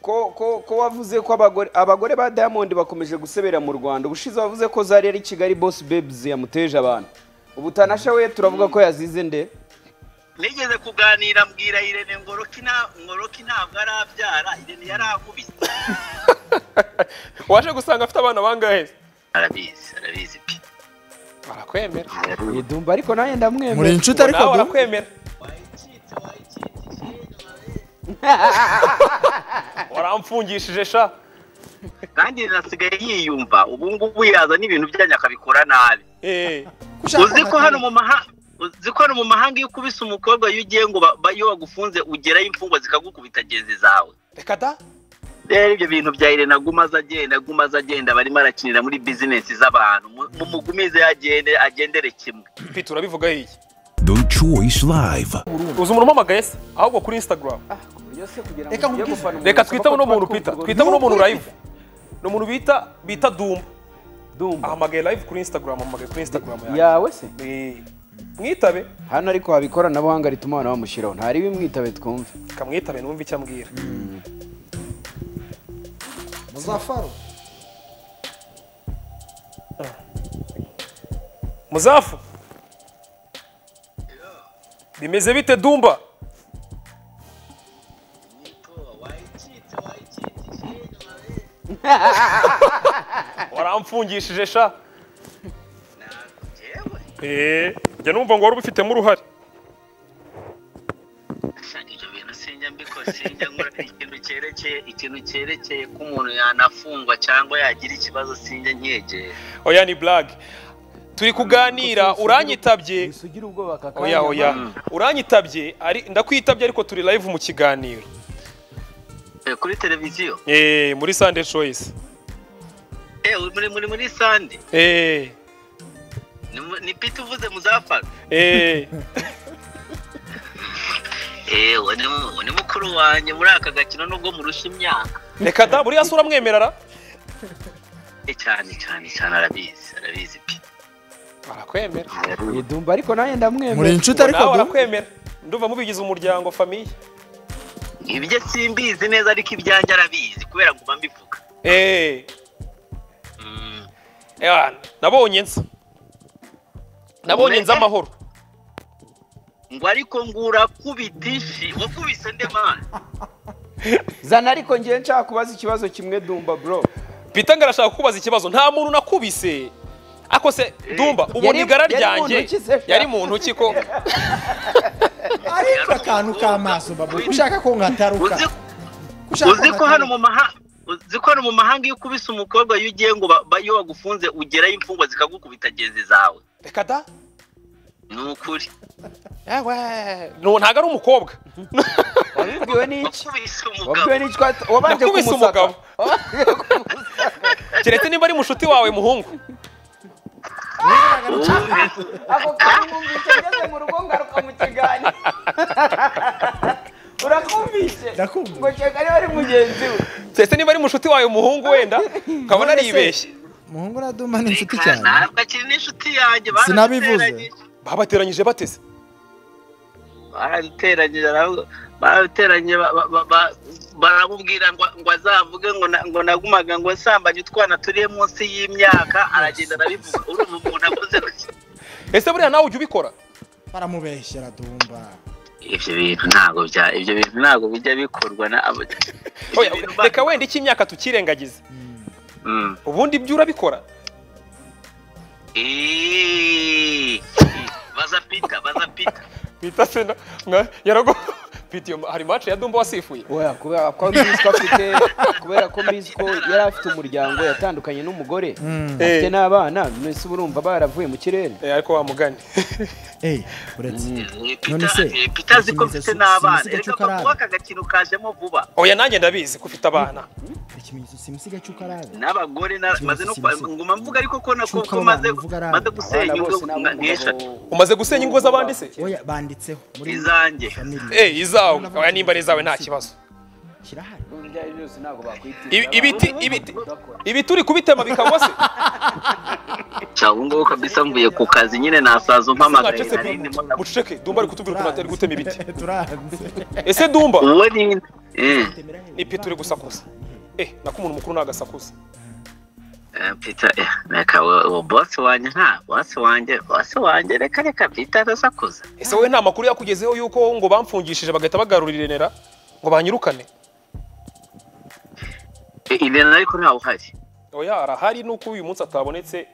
ko wavuze ko abagore abagore ba diamond bakomeje gusebera mu rwanda ubushize wavuze ko zari ari kigali boss babes yamuteje abantu ubutanasha we turavuga ko yazize nde nigeze kuganira mbwira irene ngoroki ntabwo arabyara irene yari akubise waje gusanga afite abana bangahe arabizi arabizi pe barakwemera idumba ariko nawe muri ndamwemera inshuti ariko nawe du barakwemera wayicitse wayicitse ishenga we. waramfungishije sha kandi nasigaye yiyumva ubu ngubu yazana ibintu byanyu akabikora nabi Eh, uzi ko hano mu mahanga uzi ko hano mu mahanga iyo ukubise umukobwa iyo ugiye ngo ba- ba- iyo wagufunze ugerayo imfungwa zikagukubita genzi zawe reka da rero ibyo bintu bya irene aguma aza agenda aguma aza agenda barimo arakinira muri bizinesi z'abantu Mu- mumugumize agende agendere kimwe mfite urabivuga iyi The Choice Live. uzi umuntu umamagaye se ahubwo kuri instagram Reka nkubwire. reka twite uno muntu pita twite uno muntu live ni umuntu bita bita dumba dumba ahamagaye live kuri instagram ahamagaye kuri instagram yanjye yawe se Eh, mwitabe hano ariko haba ikoranabuhanga rituma abantu bamushyiraho ntari bimwitabe twumve kamwitabe numve icyo ambwira muzafaro muzafu bimeze bite dumba waramfungishije sha Eh, njya numva ngo wari ubifitemo uruhare ibyo bintu sinjya mbikora sinjya nkora ikintu cyerekeye ikintu cyerekeye ko umuntu yanafungwa cyangwa yagira ikibazo sinjya nkegera oya ni blague turi kuganira uranyitabye wisugire ubwoba aka oya oya uranyitabye ari ndakwitabye ariko turi live mu kiganiro Eh, kuri televiziyo Eh, muri Sunday Choice eh muri muri muri sande Eh, ni, mu- ni pita uvuze muzafara eh, eh ni, mu- ni mukuru wanjye muri aka gakino nubwo murusha imyaka reka da buriya sura mwemerara eh cyane cyane cyane arabizi arabizi pe barakwemera idumba ariko nawe muri ndamwemera inshuti ariko nawe du barakwemera ndumva mubigize umuryango famiye ibyo simbizi neza ariko ibyanjye arabizi kubera nguma mbivuga Eh, Mm. eh, nabonye nsa nabonye nza amahoro ngo ariko ngo urakubita ishi wakubise nde mani zana ariko ngiye nshaka kubaza ikibazo kimwe dumba bro Peter ngarashaka kukubaza ikibazo nta muntu nakubise ako se dumba ubona Yari- igara yari mu ryanjye ntoki se, sha. yari mu ntoki ko ariko akantu k'amaso babo ko ushaka ko nkataruka uzi ko ushaka uzi ko hano mu mahanga uzi ko hano mu mahanga iyo ukubise umukobwa iyo ugiye ngo ba- ba- iyo wagufunze ugerayo imfungwa zikagukubita genzi zawe reka da ni ukuri Ewe, no ntago ari umukobwa wabibwiwe n'iki wakubise umugabo wabibwiwe n'iki wat- wabanje Nakubise kumusaka umugabo. keretse niba ari mushuti wawe muhungu Ubu- ako kantu mwumvise ngeze mu rugo ngaruka mu kiganiro urakumvise Ndakumva. ngo cyeka niba ari mugenzi we keretse niba ari mushuti wawe muhungu wenda nkabona aribeshye muhungu na duma ni inshuti Nta- cyane ntabwo akiri n'inshuti yanjye Sinabivuze. baraduteranyije. babateranyije bateze baraduteranyije aravuga- baraduteranyije ba- ba- ba- ba- baramubwira ngo ngo azavuge ngo na- ngo nagumaga ngo nsambanye utwana turiye munsi y'imyaka aragenda arabivuga urumva umuntu akoze gutya ese buriya nawe ujya ubikora baramubeshyera dumba ibyo bintu ntabwo bya ibyo bintu ntabwo bijya bikorwa na abo- Oya, ibyo bintu ba- reka wenda iki imyaka tukirengagize Mm. ubundi ibyo urabikora Eeeeee. baza pita baza pita bita sena nka yarago bitiyo hari match ya dumba wasifuye oya kubera ko mbizi ko afite kubera ko mbizi ko yari afite umuryango yatandukanye n'umugore afite Eh. n'abana mbese uba urumva baravuye mu kirere Eh, ariko wa mugani eyi uretse None se, pita pita azi ko sinzi- mfite sinzi n'abana agacupa reka ko ari kuba aba. aka gakino kajemo vuba oya nanjye ndabizi ko ufite abana ikimenyetso simusiga cy'uko araza n'abagore na- Sinzi- maze no sinzi. kwa- nguma mvuga ariko ko nako Cy'uko ko aba maze bantu bivuga ari maze aba. gusenya ingo nka- nk'eshatu umaze gusenya ingo z'abandi se oya banditseho muri Izanjye. family eh izawe oya nimba ari izawe nta kibazo kirahari Ibi- ibiti ibiti ibiti uri kubitema bikagwa se cyangwa ubu ngubu kabisa mvuye ku kazi nyine nasaza ntace mpamagaye se nari ndimo na- buceceke dumba ari kutubwira ukuntu atari gutema ibiti turanze ese dumba uwo ni Mm. Ni Peter uri gusakuza. eh nako umuntu mukuru nagasakuza Eh, Peter, eh, reka uwo uwo boss wanjye nta boss wanjye boss wanjye reka reka Peter arasakuza ese wowe nta makuru yakugezeho yuko ngo bamfungishije bagahita bagarurirenera ngo banyirukane Eh, Irene ariko ntawe uhari oya arahari nuko uyu munsi atabonetse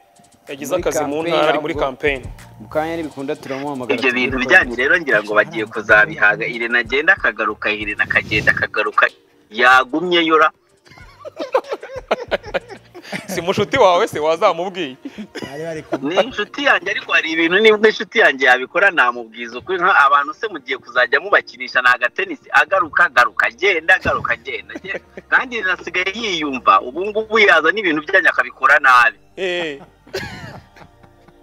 yagize Muri akazi mu campaign ntara ari muri ahubwo. kampeyini mu kanya ntibikunda turamuhamagara ibyo bintu bijyanye rero ngira ngo bagiye kuzabihaga Irene agenda akagaruka Irene akagenda akagaruka yagumye yura si mushuti wawe se wazamubwiye bari bari ku ni inshuti yanjye ariko hari ibintu nibwo inshuti yanjye yabikora namubwiza ukuri nka abantu se mugiye kuzajya mubakinisha ni agatenisi agaruka agaruka agenda agaruka agenda agenda. kandi asigaye yiyumva ubu ngubu yaza n'ibintu byanyu akabikora nabi Eh,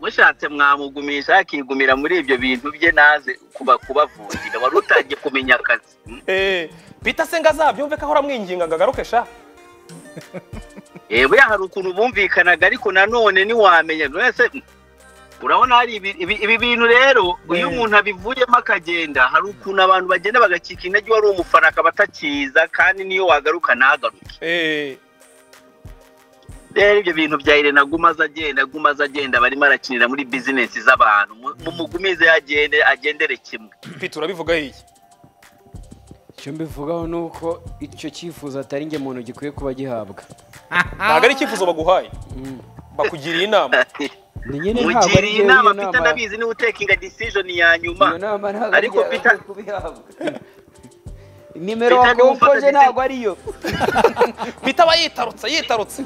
mushatse mwamugumisha akigumira muri ibyo bintu bye naze kuba kubavungira wari utangiye kumenya akazi Mm. eh, bita se ngo azabyumve ko ahora amwinginga ngo agaruke sha yewe hari ukuntu bumvikanaga ariko nanone ntiwamenya buri wese urabona hari ibi- ibi ibi bintu rero iyo umuntu abivuyemo akagenda hari ukuntu abantu bagenda bagacika intege wari umufana akaba atakiza kandi niyo wagaruka ntagaruke Eh, rero ibyo bintu bya irene aguma aza agenda aguma aza agenda barimo arakinira muri bizinesi z'abantu Mu- mumugumize agende agendere kimwe Peter urabivugaho iki icyo mbivugaho ni uko icyo cyifuzo atari nge muntu gikwiye kuba gihabwa ntabwo ari icyifuzo baguhaye bakugiriye inama ni nyine ntabwo ari mugiriye njyewe inama iyo pita ndabizi niwe utekinga decision ya nyuma iyo nama ntabwo ari ariko njyewe Peter- kubihabwa nimero Peter, ni umufata wakompoje igitego. ntabwo ariyo Peter aba yitarutse yitarutse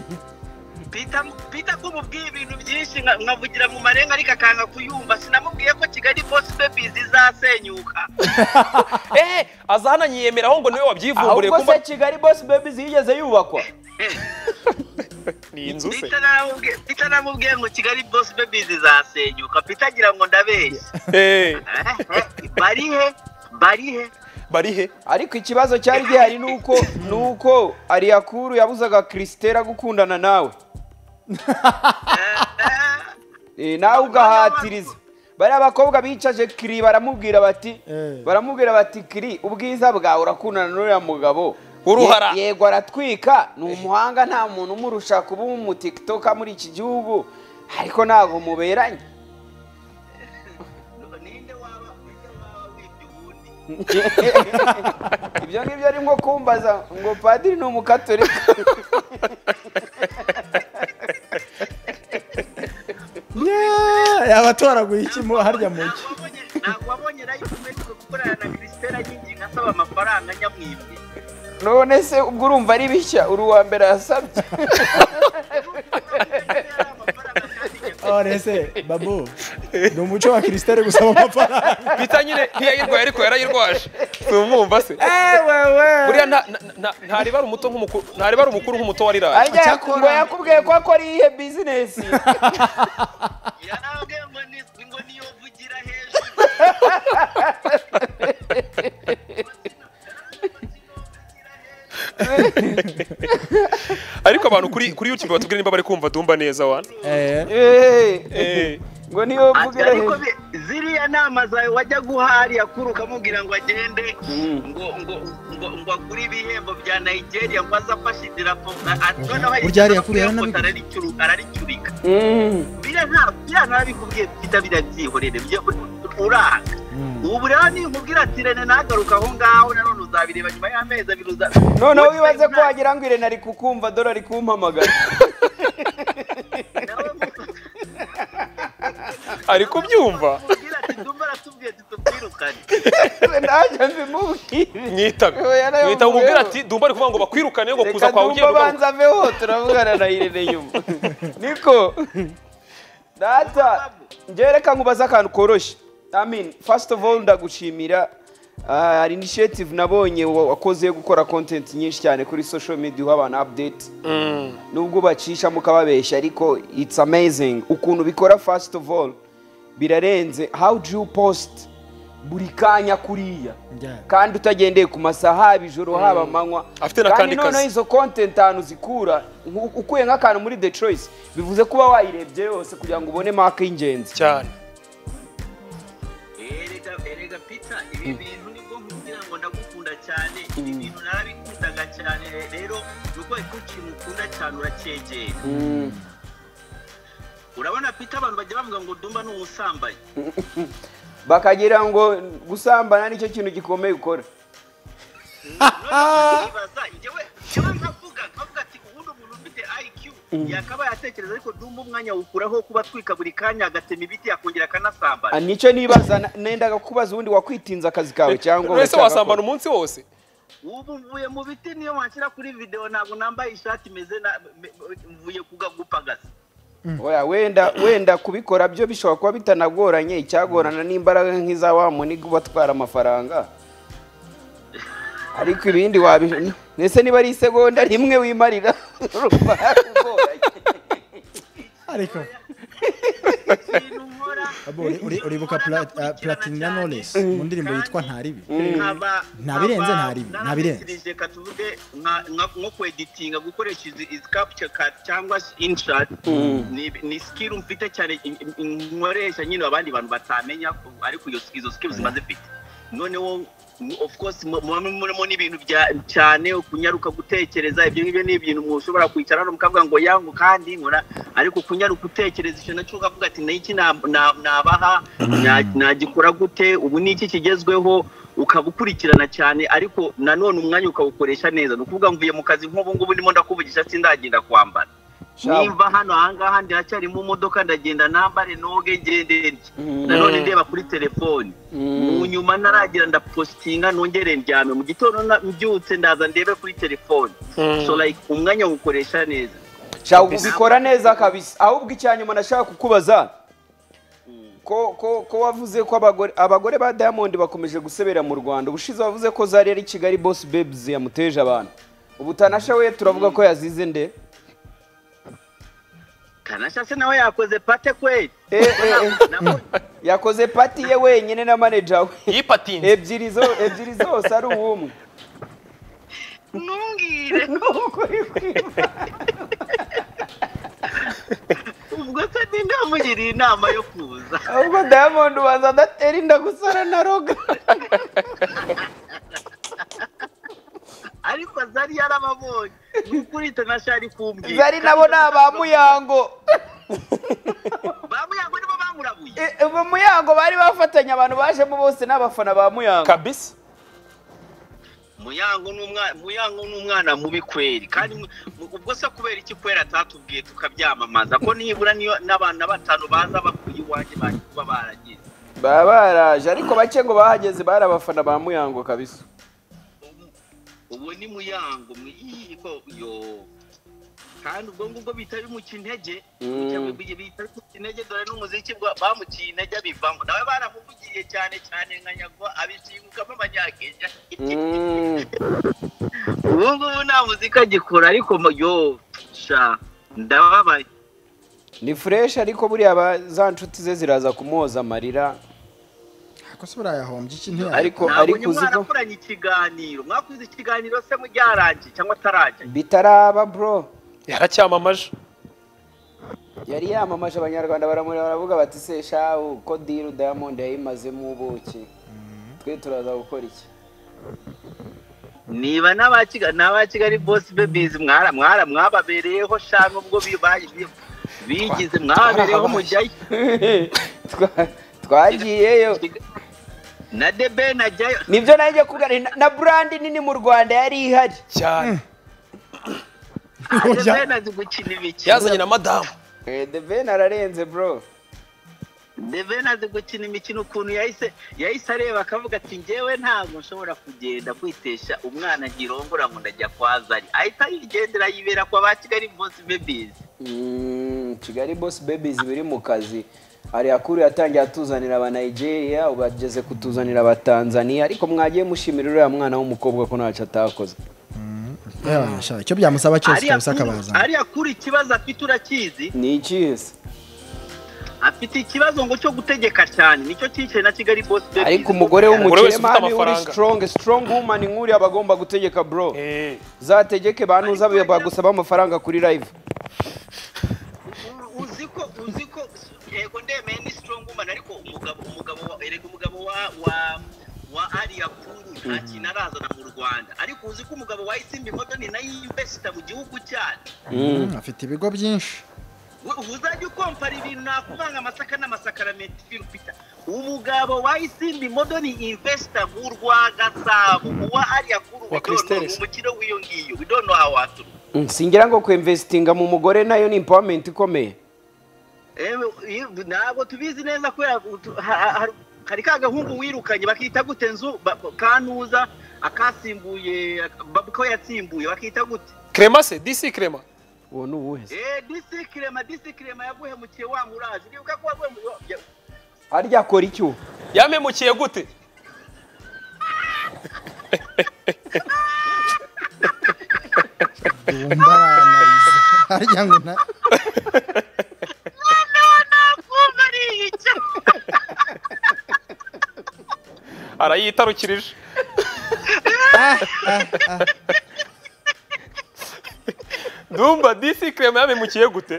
Peter, Peter ko mubwiye ibintu byinshi nka- nkavugira mu marenga ariko akanga kuyumva sinamubwiye ko Kigali Boss Babies izasenyuka eh aza hano yiyemeraho ngo niwe wabyivumburiye ahubwo kumva se kigali boss babies yigeze yubakwa ni inzu se Peter namubwiye Peter namubwiye ngo Kigali Boss Babies izasenyuka Peter agira ngo ndabeshya Eh, Eh, eh, bari he bari he bari he ariko ikibazo cyari gihari ni uko ni uko ariyakuru yabuzaga christela gukundana nawe Eh, nawe ugahatiriza bariya bakobwa bicaje kiri baramubwira bati Eh. baramubwira bati kiri ubwiza bwawe urakundana n'uriya mugabo Uruhara. Ye- yego aratwika ni umuhanga nta muntu umurusha kuba umutiktoka muri iki gihugu ariko ntabwo muberanye ninde waba ninde waba wibye uwundi ibyo ngibyo ari nko kumbaza ngo padiri ni umukatolika yaba atoraguye iki mu harya mu Ntabwo cyi wabonye- ntabwo wabonye rayo kumenya gukorana na Christelle anyinginga asaba amafaranga nyamwibwe none se ubwo urumva ari bishya uri uwa mbere yasabye amafaranga kandi nyamwibwe. orese babu ni umuco wa kirisitari gusaba amafaranga Peter nyine ntiyayirwaye ariko yarayirwaje tumwumva se ewewe buriya nta- nta- nta- ntaribara umuto nk'umukuru ntaribara umukuru nk'umuto wa riraye Ajya Cyakora- ngo yakubwiye ko akora iyihe bizinesi yarabwe ngo ni ngo niyo vugira hejuru ariko abantu kuri kuri YouTube batubwira niba bari kumva dumba neza wana eh ngo niyo mvugira ariko hejuru be- ziriya nama zawe wajya guha ariya kuru ukamubwira ngo agende ngo ngo ngo ngo agure ibihembo bya Nigeria ngo aze afashe idirapo a- a- noneho Burya hariya idirapo kuru ya yaranabi- Cote araricuru- araricurika Mm. biriya nta- biriya ntabikubwiye bita biriya byihorere byo- uranga ubu rero ninkubwira ati rene nagaruka aho ngaho nanone uzabireba nyuma y'amezi abiri uza noneho wibaze ko Nta- wagira ngo irene ari kukumva dore ari kumpamagara ari kubyumva Mubwira ati ndumva aratubwiye ati tukwirukane nanjye mbimubwire mwitaga Oya, nayo mwita umubwira mvuyeho. ati dumba ari kuvuga ngo bakwirukane ngo kuza reka kwawe ugiye ndumva banza kugaruka." aveho turavugana na irene nyuma niko data njyewe reka nkubaze akantu koroshye I mean, first of all ndagushimira Ah, hari initiative nabonye wa- wakoze yo gukora content nyinshi cyane kuri social media uha abantu update nubwo ubacisha mukababeshya ariko it's amazing ukuntu bikora first of all birarenze how do you post buri kanya kuriya Yeah. kandi utagendeye ku masaha haba ijoro haba amanywa Afite na kandi kandi kazi. noneho izo content ahantu zikura nku- ukuye nk'akantu muri the choice bivuze kuba wayirebye yose kugira ngo ubone mark y'ingenzi cyane erega erega pita ibi bintu nibwo nkubwira ngo ndagukunda cyane ibi bintu narabikundaga cyane rero urwaye ko ikintu ukunda cyane uracyegera urabona pita abantu bajya bavuga ngo dumba ni umusambanyi bakagira ngo gusambana nicyo kintu gikomeye ukora ntibaza njyewe njyewe nkavuga nkavuga ati ubundi umuntu ufite IQ yakabaye atekereza ariko dumba umwanya awukuraho kuba atwika buri kanya agatema ibiti akongera akanasambana Ah, nicyo nibaza na- nendaga kubaza ubundi wakwitinza akazi kawe cyangwa wese ugashaka wasambana ko- umunsi wose ubu mvuye mu biti niyo wanshyira kuri videwo ntabwo nambaye ishati imeze na me- me- mvuye kugagupagasa Oya, wenda wenda kubikora byo bishobora kuba bitanagoranye icyagorana n'imbaraga nk'iza wa muniga ubatwara amafaranga ariko ibindi wabi ndetse niba ari isegonda rimwe wimarira urumva yakugoranye. ariko ikintu nkora abo uri- uri- uribuka Pla- ah, Platinum Knowless mu ndirimbo yitwa Ntaribi nkaba Ntabirenze ntaribi, ntabirenze. narabirenze reka tuvuge nka- nka- nko kweditinga gukoresha izi izi capture card cyangwa se inshat ni ni skill mfite cyane in- in- in- nkoresha nyine abandi bantu batamenya ko- ariko iyo izo skills zimaze mfite noneho mu- of course mu- mu- murimo n'ibintu bya- cyane kunyaruka gutekereza ibyo ngibyo ni ibintu mushobora kwicara hano mukavuga ngo yangu kandi nkora ariko kunyaruka utekereza ikintu nacyo ukavuga ati niki na- na- nabaha na- nagikora gute ubu ni iki kigezweho ukaba ukurikirana cyane ariko nanone umwanya ukawukoresha neza ni ukuvuga mvuye mu kazi nk'ubu ngubu ndimo ndakuvugisha sindagenda kwambara Sha- nimba hano ahangaha ndacyari mu modoka ndagenda nambare noge ngende ndye nanone ndeba kuri telefoni mu nyuma ntaragira ndapositinga nongere ndyame mu gitondo na- mbyutse ndaza ndebe kuri telefoni so like umwanya wukoresha neza Sha ubikora neza kabisa ahubwo icyanyuma nashaka kukubaza ko ko ko wavuze ko abagore abagore ba Diamond bakomeje gusebera mu Rwanda ubushize wavuze ko zari ari Kigali Boss Babes yamuteje abantu ubutanasha we turavuga ko yazize nde kanasha se nawe yakoze pate kweli Eh, eh, eh. Nabonye- yakoze pati ye wenyine na manager we yipatinze ebyiri zo ebyiri zose ari uwumwe ntumbwire ubwo se ntindamugiriye inama yo kuza ahubwo Diamond ubanza adatera inda gusara na roga ariko zari yarababonye ni ukuri itanasha ari kumbwira zari nabo ni abamuyango bamuyango nibo bamurabuye Eh, eh, Muyango bari bafatanye abantu bajemo bose n'abafana ba Muyango kabisa muyango ni umwana muyango ni umwana mubi kweli kandi mu- mu- ubwo se kubera iki kwera atatubwiye tukabyamamaza ko nibura niyo n'abantu batanu baza bakuye iwanjye baje kuba baragize baba baraje ariko bake ngo bahageze bari abafana ba Muyango kabisa Ubu- ubu ni muyango mu- ii, ko yo kandi ubwo ngubwo bihita bimuca intege Mm. Cyangwa bi- bihita bimuca intege dore n'umuziki bwa- bamuciye intege abivamo nawe baramuvugiye cyane cyane nka nyagwa abicingukamo abanyakenya Mm. ubu ngubu nta muziki agikora ariko mu- yo sha ndababaye ni fresh ariko buriya ba- za nshuti ze ziraza kumuhoza amarira ko se barayahombye iki ntiyari ariko nabonye ariko uzi ko mwarakoranye ikiganiro mwakoze ikiganiro se mujyarangiye cyangwa atarajya bitaraba bro yaracyamamaje yari yamamaje abanyarwanda baramureba baravuga bati se shahu ko diru diamond yayimazemo ubuki twe turaza gukora iki niba n'aba Kigali n'aba Kigali boss babies mwara mwara mwababereyeho sha nubwo bibaye bigize mwababereyeho mujyayo Twa- twagiyeyo na debe najyayo nibyo nanjye kugana na- na brandi nini mu rwanda yari ihari cyane na Ujya- debe nazi gukina imikino yazanye na madamu Eh, the ben ararenze bro debe nazi gukina imikino ukuntu yahise yahise areba akavuga ati njyewe ntabwo nshobora kugenda kwitesha umwana ngirongora ngo ndajya kwa zari ahita yigendera yibera kwa ba Kigali boss babies Mm, kigali boss babies biri mu kazi hari akuru yatangiye atuzanira aba nigeria ubu ageze kutuzanira aba tanzania ariko mwagiye mushimira uriya mwana w'umukobwa ko ntacyo atakoze icyo byamusaba cyose ariya kabisa kuri- akabaza ariya kuri ikibazo afite urakizi ni ikihe afite ikibazo ngo cyo gutegeka cyane nicyo cyicaye na kigali boss Babies. ariko umugore Umugore wese w'umukire ufite niwe uri amafaranga. strong strong woman nk'uriya aba agomba gutegeka bro zategeke bantuza bagusaba amafaranga kuri live U- uzi ko uzi ko yego ndemeye ni strong woman ariko umugabo umugabo wa- erega umugabo wa wa wa ariya puru ntacyo inarazana mu rwanda ariko uzi ko umugabo wa isimbi modoni nayo yiyumvesita mu gihugu cyacu Mm, afite ibigo byinshi We- uzajya ukompara ibintu nakuvanga amasaka n'amasakaramentu filipita umugabo wa isimbi modoni investor mu rwa gasabo uwa ariya kuru Wa Christelle se. umukino w'iyo ngiyo we don't know how aturuka Mm, singira ngo kwemvesitinga mu mugore nayo ni empowerment ikomeye Ewe, iyo- ntabwo tubizi neza kubera utu- ha- ha- hari ka gahungu wirukanye bakita gute nzu ba- kanuza akasimbuye babu ko yatsimbuye bakita gute Crema se disi crema uwo ni uwuhe Eh, disi kirema disi kirema yaguhemukiye wa murazi nibuka ko waguhemukiye harya akora icyo yamemukiye gute dumba aranariza harya ngo na kumva ari icyo arayitarukirije dumba disi crema yamemukiye gute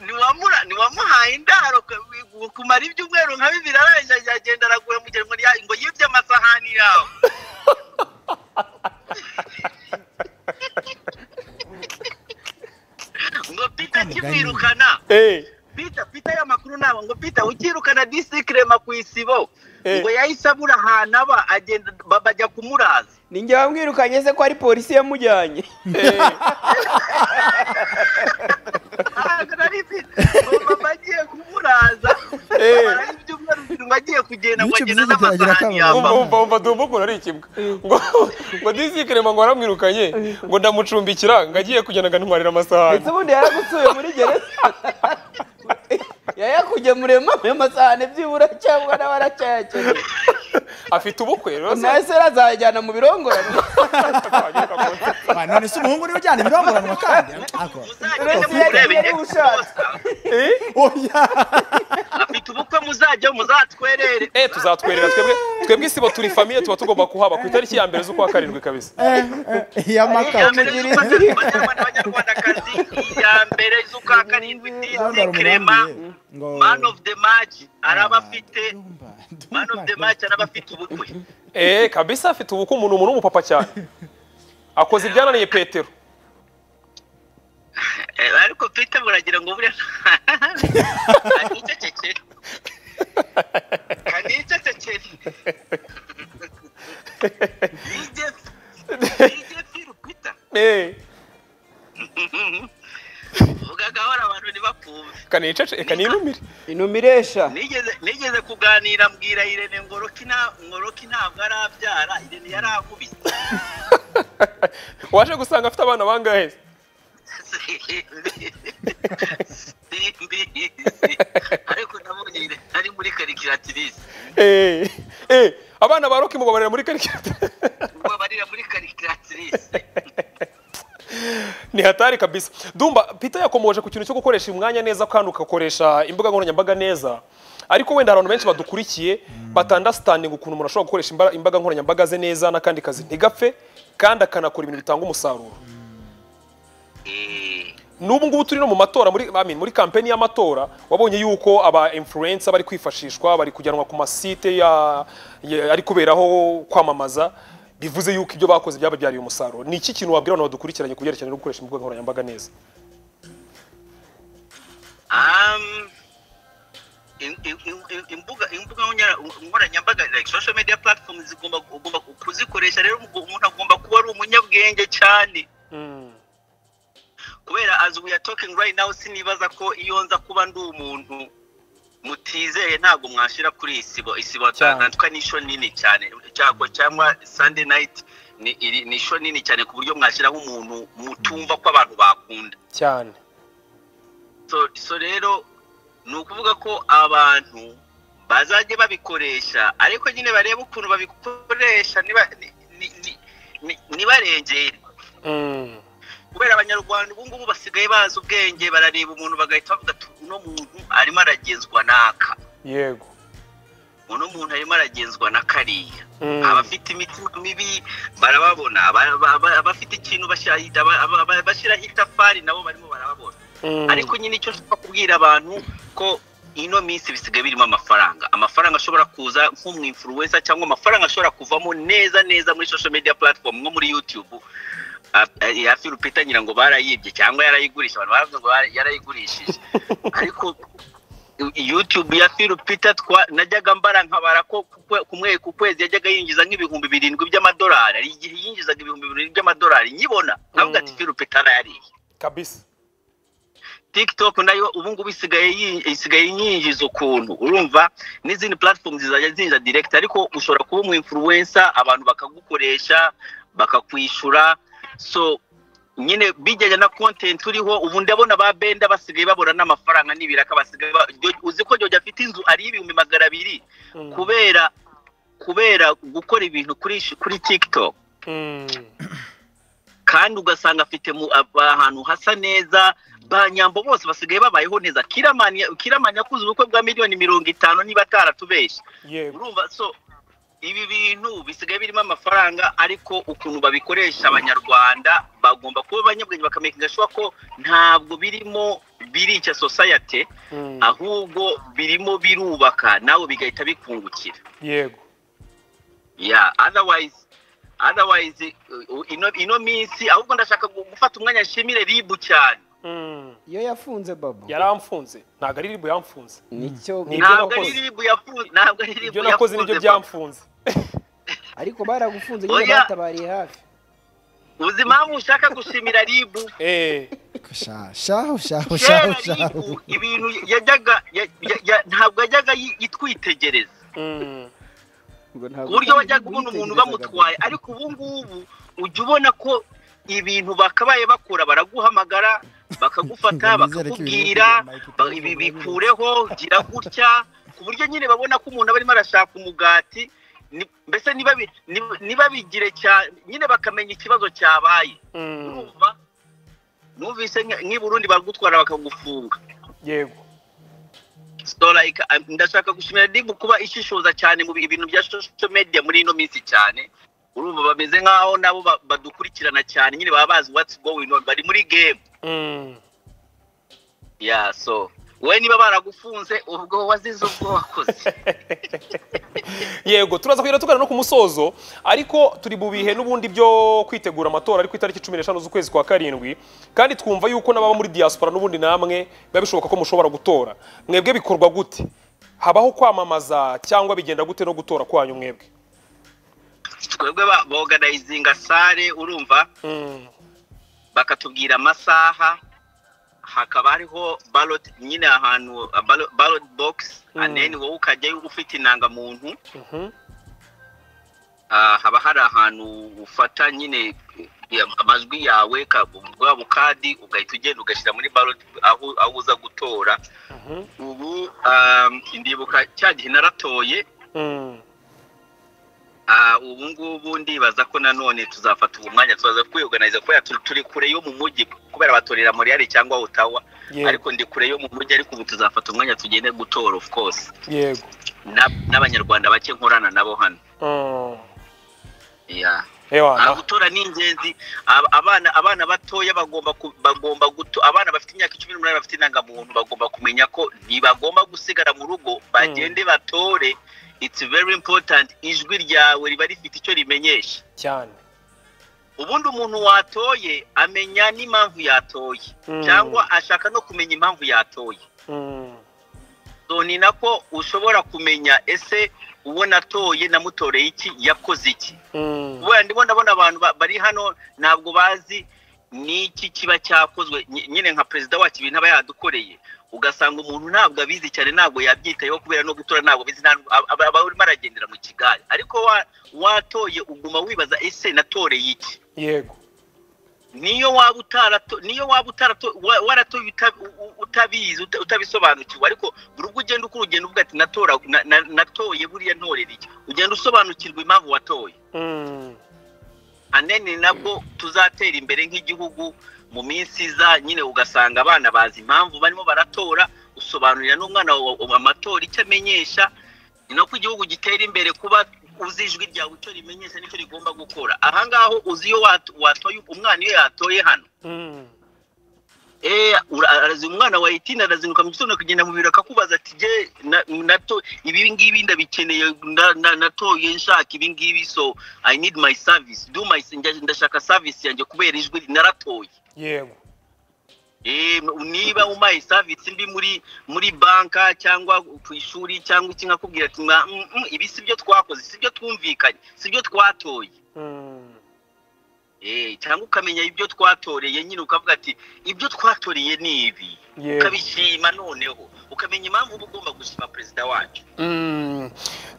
Ntiwamura- ntiwamuhaye indaro ku- kumara ibyumweru nka bibiri arangije aragenda araguhemukira ngo ya- ngo yibye amasahani yawe ngo pita kimwirukana Eh, pita pita ayo makuru ntabwo ngo pita ukirukana disikirema ku isibo Eh. ngo yahise abura ahantu aba agenda ba- bajya kumuraza ninjye wamwirukanye se ko ari polisi yamujyanye eh, ntabwo nari mfite ngo mama agiye kumuraza Eh. Amara ibyumweru bibiri ngo agiye kugenda ngo Bityo agenda byose byagira n'amasahani akamaro. yambaye umva umva umva dumba ukuntu ari ikibwa ngo ngo disi crema ngo waramwirukanye ngo ndamucumbikira ngo agiye kugenda ngo antwarire amasahani ndetse ubundi yaragusuye muri gereza yayakugemuriyemo ayo masahane byibura cyangwa nawe aracyayakeneye afite ubukwe rero se nawe se azayajyana mu birongorane twanyuka mu nzira. Ah, none se umuhungu niwe ujyana ibirongoranwa kandi ako uretse muzajya yari mureba yari inyandiko ushatse oya afite ubukwe muzajya muzatwerere Eh, tuzatwerera twebwe twebwe isibo turi famiye tuba tugomba kuhaba ku itariki ya mbere z'ukwa karindwi kabisa Eh, eh, iya maka mbere z'ukwa karindwi abanyarwandakazi iya mbere z'ukwa karindwi disikirema ngo man of the match araba afite Dumba, dumba. man of the match araba afite ubukwe eh kabisa afite ubukwe umuntu umuntu w'umupapa cyane akoze ibyananiye petero Eh, ariko pita muragira ngo buriya anicecekere anicecekere ije ije firu pita eh ugagahora abantu ntibakumve kanicece eh, kaninumire inuma iresha nigeze nigeze kuganira mbwira irene ngo roki nta- ngo roki ntabwo arabyara irene yari akubise waje gusanga afite abana bangahe se? simbizi ariko nabonye irene ari muri karikiratirise eh eh abana ba roki mubabarira muri karikirata ubwo barira muri karikiratirise ni hatari kabisa dumba pita yakomoje ku kintu cyo gukoresha umwanya neza kandi ugakoresha imbuga nkoranyambaga neza ariko wenda hari abantu benshi badukurikiye batandasitandinga ukuntu umuntu ashobora gukoresha imba- imbaga nkoranyambaga ze neza n'akandi kazi ntigapfe kandi akanakora ibintu bitanga umusaruro Eh, n'ubu ngubu turi no mu matora muri I mean, muri kampeni y'amatora wabonye yuko aba influencer bari kwifashishwa bari kujyanwa ku masite ya, ya, ari kuberaho kwamamaza bivuze yuko ibyo bakoze byababyariye umusaruro ni iki kintu wabwira abantu badukurikiranye ku byerekeranye no gukoresha imbuga nkoranyambaga neza um, im- im- im- im- imbuga imbuga nkoranya- nkoranyambaga like social media platforms zigomba ugomba kuzikoresha rero umu- umuntu agomba kuba ari umunyabwenge cyane kubera as we are talking right now sinibaza ko iyo nza kuba ndi umuntu mutizeye ntabwo mwashira kuri isibo isibo natwa ni isho nini cyane cyago cyangwa sunday night ni iri- ni isho nini cyane ku buryo mwashiraho umuntu mutumva ko abantu bakunda cyane so, so rero ni ukuvuga ko abantu bazajya babikoresha ariko nyine barebe ukuntu babikoresha niba ni- ni- ni- ni- nibarengere Mm. kubera abanyarwanda ubu ngubu basigaye bazi ubwenge barareba umuntu bagahita bavuga ati uno muntu arimo aragenzwa n'aka yego uno muntu arimo aragenzwa na kariya Mm. abafite imitima mibi barababona aba- aba- aba- abafite ikintu bashira- aba- aba- aba- bashyiraho itafari nabo barimo barababona Mm. ariko nyine icyo nshaka kubwira abantu ko ino minsi bisigaye birimo amafaranga amafaranga ashobora kuza nk'umu influencer cyangwa amafaranga ashobora kuvamo neza neza muri social media platform nko muri youtube Ah, eh, hafi rupita ngira ngo barayibye cyangwa yarayigurisha abantu baravuze ngo bara- yarayigurishije ariko youtube ya Phil Peter twa najyaga mbara nkabara ko ku kwe- ku mwe- ku kwezi yajyaga yinjiza nk'ibihumbi birindwi by'amadolari hari igihe yinjizaga ibihumbi birindwi by'amadolari nyibona nkavuga ati Phil Peter arayariye kabisa tiktok nayo ubungubu isigaye yi- isigaye yinjiza ukuntu urumva n'izindi platform zizajya zinjiza direct ariko ushobora kuba umu influencer abantu bakagukoresha bakakwishura so nyine bijyanye na content uriho ubu ndabona ba benda basigaye babona n'amafaranga n'ibiraka basigaye ba- Jyo- uzi ko Jyogi afite inzu ari ibihumbi magana abiri kubera kubera gukora ibintu kuri kuri tiktok Mm. kandi ugasanga afite mu- aba- ahantu hasa neza ba nyambo bose basigaye babayeho neza kiramani kiramani yakuze ubukwe bwa miliyoni mirongo itanu niba ataratubeshye yego urumva so ibi bintu bisigaye birimo amafaranga ariko ukuntu babikoresha abanyarwanda bagomba kuba abanyabwenge bakamakinga shuwa ko ntabwo birimo birica society Mm. ahubwo birimo birubaka nawe bigahita bikungukira yego yeah otherwise otherwise uh, ino ino minsi ahubwo ndashaka gu- gufata umwanya nshimire ribu cyane Mm. iyo yafunze babo yaramfunze ntabwo ari ribu yamfunze nicyo Ni- Ibyo ntabwo ari nakoze. ribu yafunze ntabwo ari ribu ibyo nakoze nibyo yafunze, byamfunze ariko baragufunze Oya. nyine batabariye hafi papa. uzi impamvu ushaka gushimira ribu Eh, Sha- shaho shaho shaho kera shaho ribu ibintu yajyaga ya- ya- ya- ntabwo yajyaga yi- yitwitegereza mm. Ngo ntabwo ku buryo wajyaga witegerezaga ubona umuntu bwo. bamutwaye ariko ubu ngubu ujya ubona ko ibintu bakabaye bakura baraguhamagara bakagufata Ngo nizere ko ibintu bakakubwira biri mu ba- ibi bikureho gira gutya ku buryo nyine babona ko umuntu aba arimo arashaka umugati ni- mbese niba bi- ni- niba bigire cyane nyine bakamenya ikibazo cyabaye Mm. urumva numvise nka- nk'i Burundi baragutwara bakagufunga yego So like, um, ndashaka gushimira dibu kuba ishishoza cyane mu bi- ibintu bya social media muri ino minsi cyane urumva bameze nk'aho nabo ba- badukurikirana cyane nyine baba bazi what's going on bari muri game Mm. yeah so wowe niba baragufunze ubwo wazize ubwo wakoze yego turaza kugera tugana no ku musozo ariko turi mu bihe n'ubundi byo kwitegura amatora ari ku itariki cumi n'eshanu z'ukwezi kwa karindwi kandi twumva yuko n'ababa muri diaspora n'ubundi namwe biba bishoboka ko mushobora gutora mwebwe bikorwa gute habaho kwamamaza cyangwa bigenda gute no gutora kwanyu mwebwe twebwe ba- boganizinga sare urumva Mm. bakatubwira amasaha hakaba hariho ballot nyine ahantu a ballot- ballot box and then wowe ukajyayo ufite inangamuntu Mhm. Ah, haba hari ahantu ufata nyine eh, amajwi yawe ka- bwa bukadi ugahita ugenda ugashyira muri ballot aho aho uza gutora ubu um, ndibuka cya gihe naratoye Mm. ah, ubu ngubu ndibaza ko nanone tuzafata ubu mwanya tuzaza kwiyoganiza kubera turi, turi kure yo mu mujyi kubera batorera Montreal cyangwa Ottawa Yego. ariko ndi kure yo mu mujyi ariko ubu tuzafata umwanya tugende gutora of course yego Na- n'abanyarwanda bake nkorana nabo hano Mm. yeah. Ah, ewana gutora ni ingenzi Ab- abana abana batoya bagomba ku- bagomba guto abana bafite imyaka cumi n'umunani bafite indangamuntu bagomba kumenya ko ntibagomba gusigara mu rugo bagende batore it's very important ijwi ryawe riba rifite icyo rimenyesha cyane ubundi umuntu watoye amenya n'impamvu yatoye Mm. cyangwa ashaka no kumenya impamvu yatoye Mm. so ni nako ushobora kumenya ese uwo natoye namutoreye iki yakoze iki Mm. wenda ndimo ndabona abantu ba- bari hano ntabwo bazi n'iki kiba cyakozwe Ny- nyine nka perezida wacu ibintu aba yadukoreye ugasanga umuntu ntabwo abizi cyane ntabwo yabyitayeho kubera no gutora ntabwo abizi ntabwo- aba- aba aba arimo aragendera mu kigari ariko wa- watoye uguma wibaza ese natoreye iki yego niyo waba utarato niyo waba utarato wa- waratoye uta- u- utabizi uta- utabisobanukiwe ariko buri ubwo ugenda ukora ugenda uvuga ati natora na- na- natoye buriya ntorera iki ugenda usobanukirwa impamvu watoye Mm. hanini nabwo tuzatera imbere nk'igihugu mu minsi iza nyine ugasanga abana bazi impamvu barimo baratora usobanurira n'umwana wawe amatora icyo amenyesha ni nako igihugu gitera imbere kuba uzi ijwi ryawe icyo rimenyesha n'icyo rigomba gukora aha ngaho uzi iyo wat- watoye umwana iyo yatoye hano Mm. eh ura- arazinga umwana wa 18 arazinguka mu gitondo kugenda mu biro akakubaza ati je na- nato ibi ngibi ndabikeneye na- na- natoye nshaka ibi ngibi so i need my service do my njya- ndashaka service yanjye kubera ijwi naratoye yego Eh, niba umaye service mbi muri muri banka cyangwa ku ishuri cyangwa iki nkakubwira ati "Mwa- mm, mm, ibi si byo twakoze si byo twumvikanye si byo twatoye Mm. Eh, cyangwa ukamenya ibyo twatoreye nyine ukavuga ati ibyo twatoreye ni ibi Yego. ukabishima noneho ukamenya impamvu uba ugomba gushima perezida wacu Mm,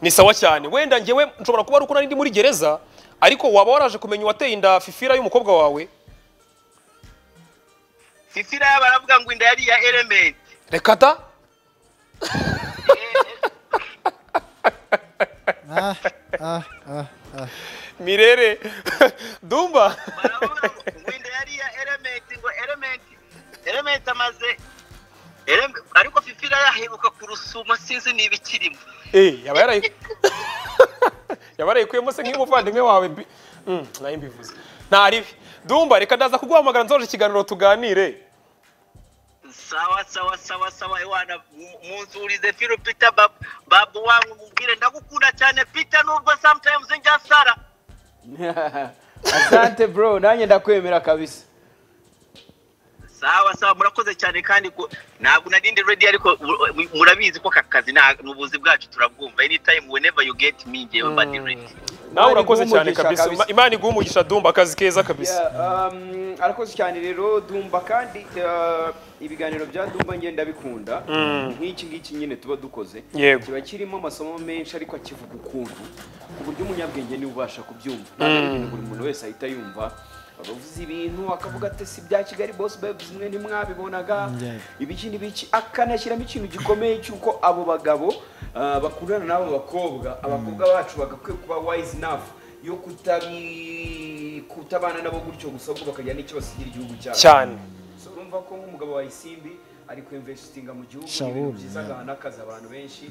ni sawa cyane wenda ngewe nshobora kuba ari uko nari ndi muri gereza ariko waba waraje kumenya uwateye inda fifira y'umukobwa wawe fifira yaba aravuga ngo inda yari iya element reka da Ah, ah, ah, ah. mirere dumba baravuga ngo inda yari iya element ngo element element amaze Elem- ariko fifira yaheruka kurusuma sinzi niba ikirimo Eh, yaba yarayi yaba yarayikuyemo se nk'umuvandimwe wawe bi- Mm, nayo mbivuze ntaribi dumba reka ndaza kuguhamagara nzoje ikiganiro tuganire sawa sawa sawa sawa iwana mu- munzurize filo peter babu babu wangu mubwire ndagukunda cyane peter nubwo sometimes njya sara asante bro nanjye ndakwemera kabisa sawa sawa murakoze cyane kandi ko- ntabwo narindi ready ariko mu- murabizi ko aka kazi nta- ni ubuzi bwacu turabwumva anytime whenever you get me ngewe mba ndi ready nawe Imana urakoze iguhe cyane umugisha kabisa kabisa. Ima- imana iguha umugisha dumba akazi keza kabisa Yeah, um, arakoze cyane rero dumba kandi uh, ibiganiro bya dumba ngenda bikunda nk'iki ngiki nyine tuba dukoze Yego. kiba kirimo amasomo menshi ariko akivuga ukuntu ku buryo umunyabwenge niwe ubasha kubyumva ntabwo ari ibintu buri muntu wese ahita yumva abavuze ibintu akavuga ati si bya kigali boss babes mwe ntimwabibonaga Yeah. ibiki n'ibiki akanashyiramo ikintu gikomeye cy'uko abo bagabo uh, bakundana n'abo bakobwa abakobwa bacu bagakwiye kuba wise enough yo kutabi kutabana nabo gutyo gusa ahubwo bakagira n'icyo basigira igihugu cyabo cyane So, urumva ko nk'umugabo wa isimbi ari ku investinga mu gihugu ni Shaul, ibintu byiza yeah. agaha n'akazi abantu benshi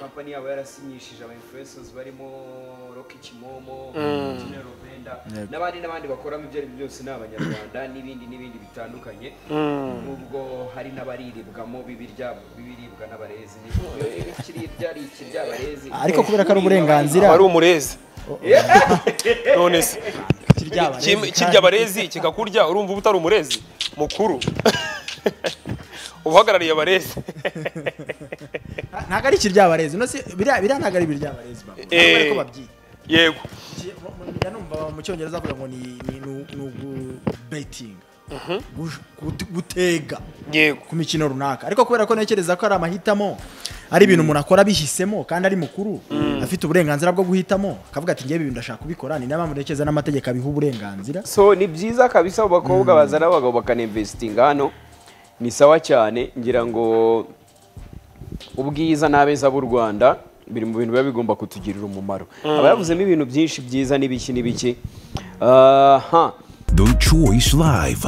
kampani yabo yarasinyishije aba influencers barimo Rocky Kimomo Gina Robenda Yep. n'abandi n'abandi bakoramo ibyo ari byo byose ni abanyarwanda n'ibindi n'ibindi bitandukanye nubwo hari n'abariribwamo bibirya bibiribwa n'abarezi ni ikiribya ari ikirya abarezi Ariko kubera ko ari uburenganzira. wari umurezi none se Kiryaba Kim- rezi, kirya kandi- abarezi kikakurya urumva uba utari umurezi mukuru uhagarariye abarezi ntabwo ari ikiryabarezi uno se biriya biriya ntabwo ari ibiryabarezi baba Eh. ntabwo ko babyita yego Ki- mu- mu- njya numva mu cyongereza bavuga ngo ni ni ni- ni ugu betinga gutega yego ku mikino runaka ariko kubera ko ntekereza ko ari amahitamo ari ibintu umuntu akora abihisemo kandi ari mukuru afite uburenganzira bwo guhitamo akavuga ati ngewe ibi ndashaka kubikora ni mpamvu ntekereza n'amategeko abiha uburenganzira so ni byiza kabisa abo bakobwa bazana abagabo bakaninvesitinga hano ni sawa cyane ngira ngo ubwiza n'abeza b'u rwanda biri mu bintu biba bigomba kutugirira umumaro haba yavuzemo ibintu byinshi byiza n'ibiki n'ibiki Ah, ha The Choice Live.